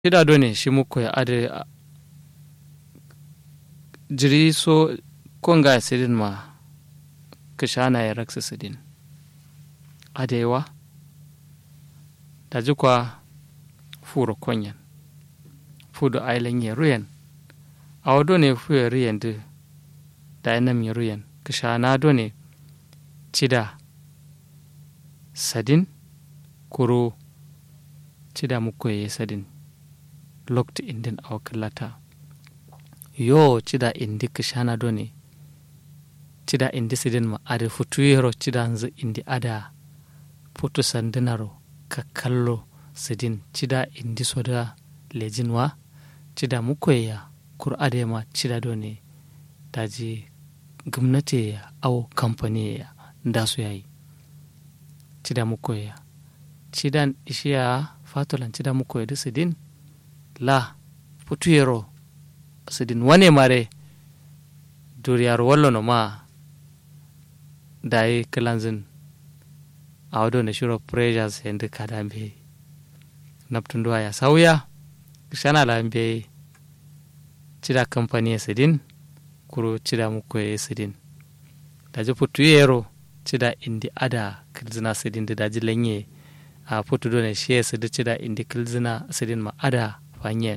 shida do ne shi muku ya ade jiri so konga ya sidin ma kishana ya raksa sidin adewa da jikwa furo konyan fudo ailen ya ruyan a wado ne fu ya ruyan da da yanam ya ruyan kishana do ne cida sadin kuro cida muku ya sadin lokta indin a wakilata yo cida indi kishana do ne cida indi sidin ma ada futuyero cida nzu indi ada putu sandinaro ka kallo sidin cida indi soda lejinwa cida mukoya kur ade ma cida do ne daji gwamnati ya au kamfani ya da su yayi cida mukoya cidan ishiya fatolan cida mukoya da sidin la futuyero sidin wane mare duriyar wallo no ma dayi kilanzin a wado na shiro pressures yanzu kada be naftun duwa ya sauya shana la be cida kamfani ya sidin kuro cida muku ya sidin daji putu yero cida indi ada kilzina sidin da daji lanye a putu do ne shi ya sidi cida indi kilzina sidin ma ada fanyen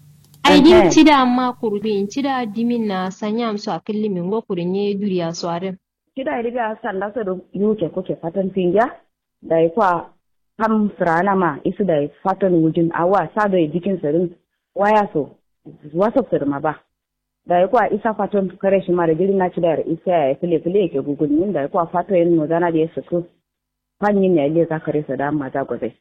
aidin cida amma kurbi cida dimin na sanya su a killi min go kurin ye duriya su are cida riga sanda su da yuke kuke fatan finja da ya kwa ham sirana ma isu da fatan wujin awa sa da jikin sirin waya so wasu sirma ba da ya kwa isa fatan kare shi ma da jirin na cida da isa ya file file yake gugun da ya kwa fatan yin nozana da ya suku fanyin ya ile za kare su da amma za gwazai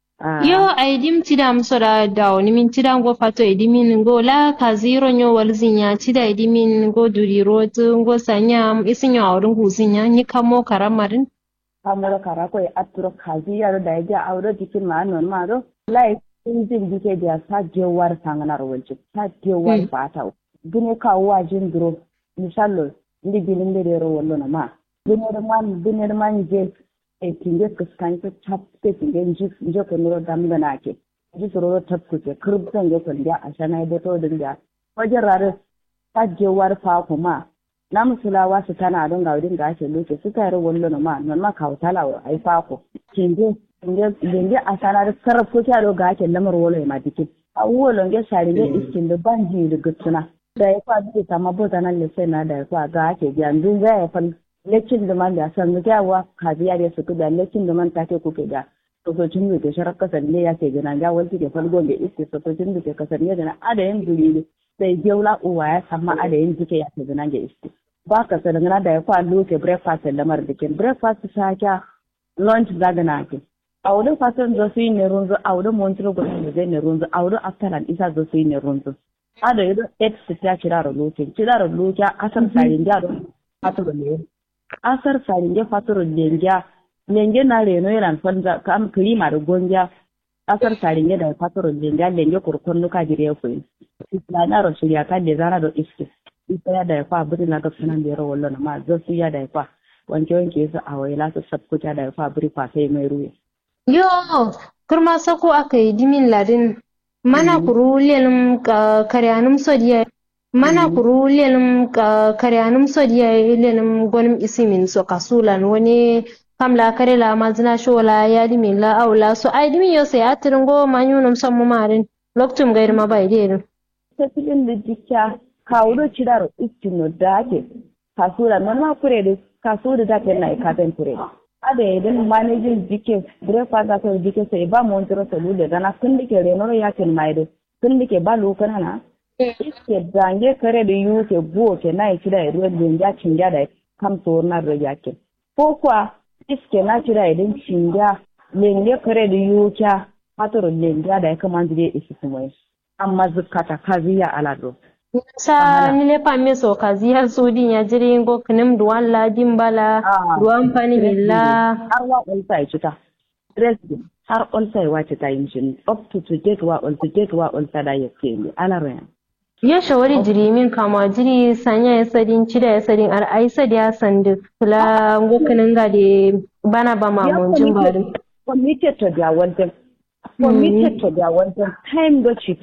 yo aidim tidam soda daw nimin tidam go fato edimin go la ka zero nyo walzinya tida edimin go duri rotu go sanya isinyo awdun husinya ni kamo karamarin kamoro kara ko e atturo kaji yaro da ja awdo dikin ma non ma do lai injin dike dia sa jewar sanganar walci sa jewar fata gine ka wajin duro misallo ndi gilin de ro wallo na ma gine man gine man je e tinge kuskan ko chap te tinge nji nje ko nuro dam da nake ji soro tap ku ke kurb san ge kon dia ashana de to din dia wajen rare ta jewar fa kuma na musulawa su tana don ga wurin ga ake loke su tare wallo na ma non ma kawo tala wa ai fa ko tinge tinge tinge ashana da sarraf ko kyaro ga ake lamar wallo ma dike a wolo nge shari nge iskin da banji da gutsuna da ya kwa bi ta mabota nan le sai na da ya kwa ga ake yanzu za ya fan lekin da man da san mu kyawa kabiya da su da lekin da man take kuke da sosocin da ke sharar kasar ne ya ke gina ga wani ke falgo da iske sosocin da ke kasar ne da na adayin duri sai geula uwa ya sama adayin jike ya ke gina ga iske ba ka sa dangana da ya kwa loke breakfast da lamar bikin breakfast ta kya lunch za gana ke a wurin fasin zo su yi ne runzu a wurin montiro gudun da zai ne runzu a wurin aftaran isa zo su yi ne runzu ada yi don eight su ta kiraro loke kiraro loke asar sarin gyaro fatoro ne asar sarin ge fatoro lengia lenge na reno yana fanza kam klima da gonja asar sarin ge da fatoro lengia lenge kurkon nuka jire ku isla na ro shirya kan da zana do iske isa ya da ya fa buri na ga sunan da ro wallo na ma zo su ya da ya fa wanke wanke su a waila su sabkuta da ya fa buri fa sai mai ruwe yo kurma sako aka yi dimin ladin mana kuru lelim karyanum sodiya mana kuru lelim karyanum sodiya lelim gwanim isimin so kasulan wani kamla kare la mazina shola ya dimin la aula so ai dimin yo sai atirin go manyunum sammu marin loktum gair ma bai dedin ta filin da jikya kawuro ciraro istino dake kasura non ma kure da kasura da ke na ikaten kure ada idan manajin jike breakfast aka jike sai ba mu wantiro salule dana kun dike renoro yakin maide kun dike ba lokana na iske dange kare da yuke buo ke na ikida da ruwan da ya cinga da kam so na ro yakin ko kwa iske na kira idan cinga lenge kare da yuke patoro lenge da ya kama zai isi kuma amma zukata kaziya alado sa nile pamme so kazi har sudi ya jiri ngo kinem duwan la dimbala duwan pani billa har wa ulsa ya cita dresden har ulsa ya wace ta yin shi up to to get wa ulsa get wa ulsa da ya ce ni ala rayan ya shawari jiri min kama jiri sanya ya sadin cida ya sadin ar ai sadi ya sandu kula ngo kinin ga de bana ba ma mun jin ba committed to their wanting committed to their wanting time do ci